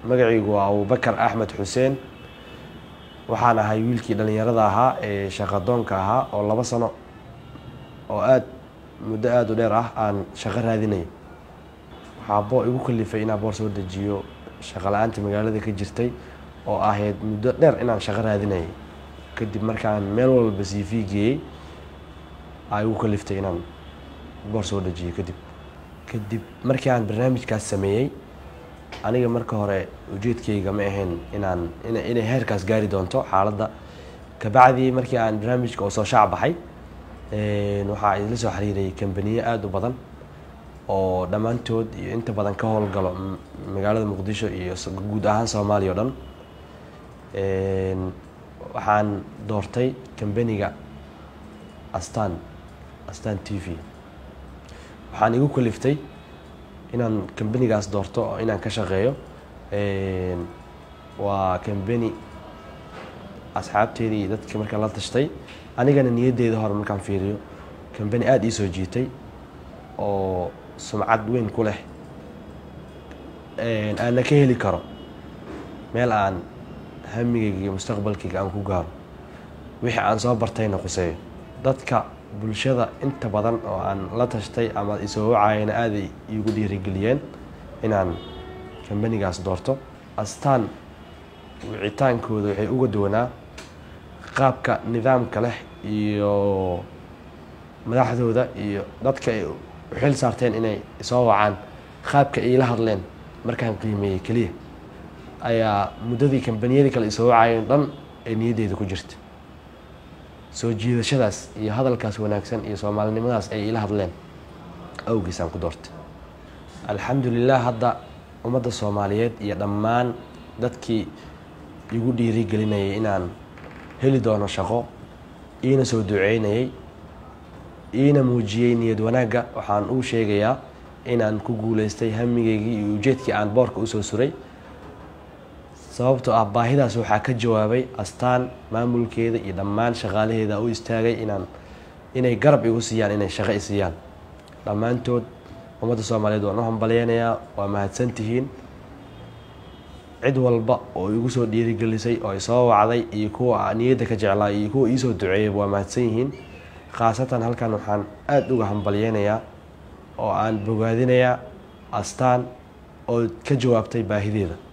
magacaygu waa abubakar axmed xuseen waxaan ahay wiilkii dhallinyarada ahaa ee shaqadoonka ahaa oo laba sano oo aada muddo aada u dheer ah aan shaqo raadinaya waxaa boo igu kalifay inaan boor soo dejiyo shaqo la-aanta magaalada ka jirtay oo ahayd muddo dheer inaan shaqo raadinayay kadib markaan meel walba c v geeyey aa igu kaliftay inaan boor soo dejiyo kadib kadib markii aan barnaamijkaas sameeyey aniga marka hore ujeedkayga ma ahayn inaan inay heerkaas gaari doonto xaaladda kabacdii markii aan barnaamijka oo soo shaac baxay waxaa isla soo xiriiray kambaniye aada u badan oo dhammaantood iyo inta badan ka howlgalo magaalada muqdisho iyo guud ahaan soomaaliya o dhan waxaan doortay kambaniga astan astan t v waxaan igu kaliftay inaan kambanigaas doorto oo inaan ka shaqeeyo waa kambani asxaabteedii iyo dadkii markaan la tashtay anigana niyaddeeda hore markaan fiiriyo kambani aada ii soo jiitay oo sumcad weyn ku leh aanna ka heli karo meel aan hamigayga iyo mustaqbalkayga aan ku gaaro wixii aan soo bartayna quseeyo dadka bulshada inta badan oo aan la tashtay ama isoo wacayana aaday iigu dhiirigeliyeen inaan kambanigaas doorto astaan wicitaankooda waxay uga duwanaa qaabka nidaamka leh iyo madaxdooda iyo dadka ay xil saarteen inay soo wacaan qaabka iila hadleen markaan qiimeeyey keliya ayaa muddadii kambaniyadii kale isoo wacayeen dhan ee niyaddeeda ku jirta soo jiidashadaas iyo hadalkaas wanaagsan iyo soomaalinimadaas ay ila hadleen awgiisaan ku doortay alxamdulilah hadda ummadda soomaaliyeed iyo dhammaan dadkii igu dhiirigelinayay inaan heli doono shaqo iina soo duceynayay iina muujiyey niyad wanaagga waxaan uu sheegayaa inaan ku guuleystay hamigeygii iyo ujeedkii aan boorka usoo suray sababtoo ah baahidaas waxaa ka jawaabay astaan maamulkeeda iyo dhammaan shaqaalaheeda u istaagay inaan inay garab igu siiyaan inay shaqo i siiyaan dhammaantood ummadda soomaaliyeed waan u hambalyeynayaa waa mahadsantihiin cid walba oo igu soo dhiirigelisay oo isoo wacday iyo kuwa niyadda ka jeclaa iyo kuwa iisoo duceeyay waa mahadsan yihiin khaasatan halkan waxaan aada uga hambalyeynayaa oo aan bogaadinayaa astaan oo ka jawaabtay baahideeda